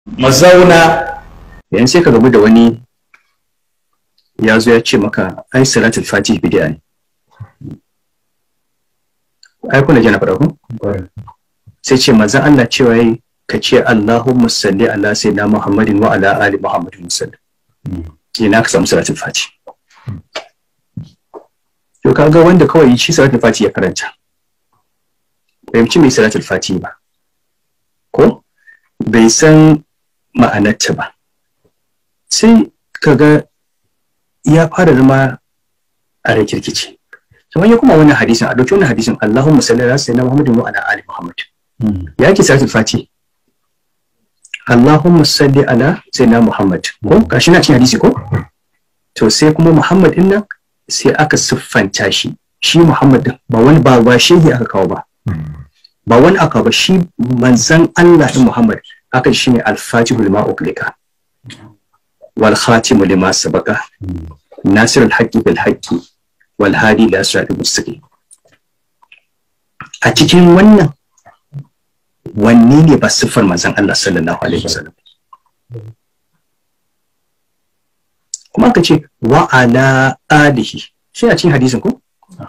mazauna yanzu sai ka gamu da wani ya zo ya ce maka ai salatul fatih bid'a ne ai kuna jana faɗa ku sai ce manzon Allah cewa yayi ka ce Allahumma salli ala sayyidina Muhammadin wa ala ali Muhammadin sallam ina ka samu salatul fatih to kaga wanda kawai shi salatul fatih ya karanta fahimci mai salatul fatih ba ko bai san ma'anarta ba sai kaga ya fara zama a rikirkici kamar ya kuma wannan hadisin a dauki wannan hadisin Allahumma salli ala sayyidina Muhammadin wa ala ali Muhammad ya yake salatul fati Allahumma salli ala sayyidina Muhammad ko gashi na cikin hadisi ko to sai kuma Muhammad din nan sai aka siffanta shi shi Muhammad din ba wani ba ba shehi aka kawo ba ba wani aka ba shi manzan Allah din Muhammad aka shi ne al-fatihul ma'uklika wal khatimu lima sabaka nasir al-haqqi bil haqqi wal hadi ila siratal mustaqim a cikin wannan wanne ne ba siffar manzan Allah sallallahu alaihi wasallam kuma aka ce wa ala alihi shi a cikin hadisin ko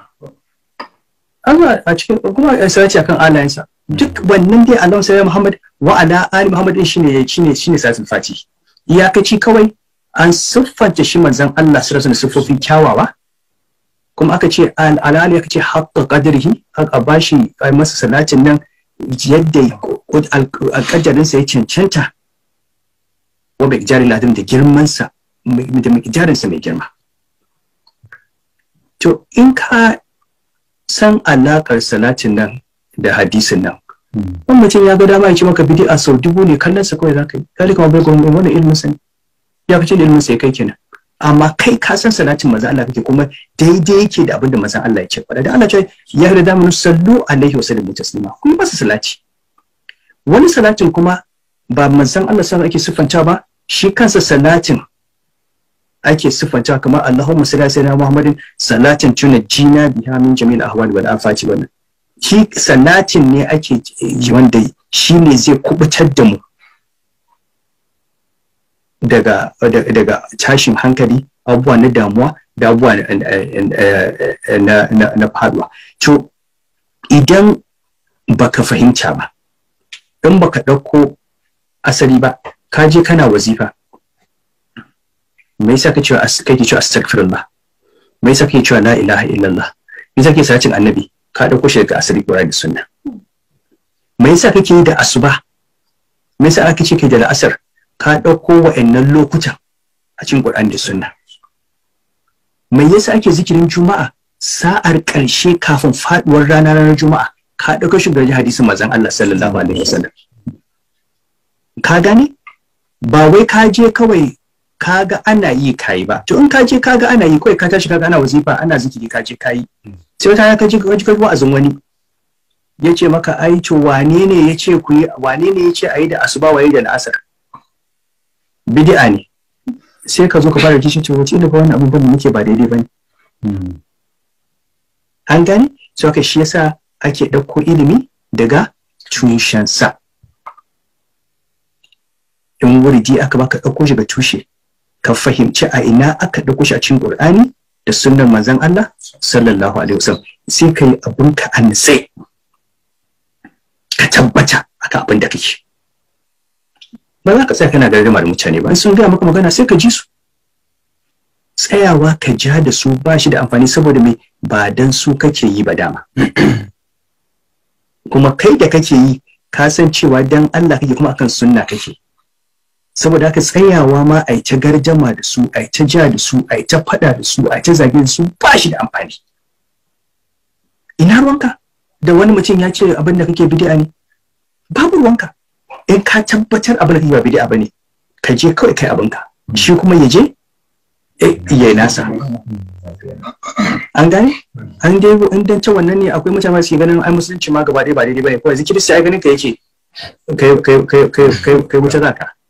Allah a cikin kuma ya sace akan alayensa duk wannan dai Allah sai Muhammad wa ala ali Muhammad din shine shine shine sasin fati iyakaci kawai an siffanta shi manzon Allah sallallahu alaihi siffofin kyawawa kuma aka ce ala ali aka ce haqqa qadrihi aka bashi masa salatin nan yadda alƙadarin sa ya cancanta wa bai jari ladin da girman sa da miqdarin sa mai girma to in ka san alaƙar salatin nan da hadisin nan wani mutum ya ga dama ya ce maka bid'a sau dubu ne kallon sa kawai zaka yi kali kuma bai gwamnati wani ilmin sa ya fice da ilmin sa ya kai kenan amma kai ka san salatin maza Allah kake kuma daidai yake da abin da maza Allah ya ce faɗa da Allah ce ya yarda da mun sallu alaihi wa sallam taslima ku yi masa salati wani salatin kuma ba manzon Allah sallallahu ake siffanta ba shi kansa salatin ake siffanta kamar Allahumma salli ala sayyidina Muhammadin salatin tuna jina biha min jami'il ahwali wal afati wannan shi salatin ne ake wanda shi ne zai kubutar da mu daga daga tashin hankali abubuwa na damuwa da abubuwa na faduwa to idan baka fahimta ba in baka ɗauko asali ba ka je kana wazifa me yasa kake cewa kake cewa astaghfirullah me yasa kake cewa la ilaha illallah me yasa kake salatin annabi ka dauko shi daga asali Qur'ani da sunna me yasa kake yi da asuba me yasa aka ce kai da la'asar ka dauko wa'annan lokutan a cikin Qur'ani da sunna me yasa ake zikirin juma'a sa'ar karshe kafin faduwar rana ranar juma'a ka dauko shi daga hadisin manzon Allah sallallahu alaihi wasallam ka gane ba wai ka je kawai kaga ana yi kayi ba to in ka je kaga ana yi kawai ka tashi kaga ana wazifa ana zikiri ka je kayi sai wata ka je ka ji wa'azin wani ya ce maka ai to wane ne ya ce ku yi wane ne ya ce a yi da asuba waye da la'asar bid'a ne sai ka zo ka fara kishin cewa wace ba wani abubuwan da muke ba daidai ba ne an gane so haka shi yasa ake ɗauko ilimi daga tushensa in wuridi aka baka ɗauko shi ga tushe ka fahimci a ina aka ɗauko shi a cikin Qur'ani da sunnar manzon Allah sallallahu alaihi wasallam sai ka yi abin ka an sai ka tabbata akan abin da kake ba za ka tsaya kana gargama da mutane ba sun gaya maka magana sai ka ji su tsayawa ka ja da su ba shi da amfani saboda mai ba dan su kake yi ba dama kuma kai da kake yi ka san cewa dan Allah kake kuma akan sunna kake saboda haka tsayawa ma a ta garjama da su a ta ja da su a ta fada da su a ta zage da su ba shi da amfani ina ruwanka da wani mutum ya ce abin da kake bid'a ne babu ruwanka in ka tabbatar abin da kake ba bid'a bane ka je kawai kai abinka shi kuma ya je ya yi nasa an gane an dai in dan ta wannan ne akwai mutane su ganin ai musulunci ma gaba ɗaya ba daidai bane kawai zikiri sai ganin ka yake kai kai kai kai kai wuta zaka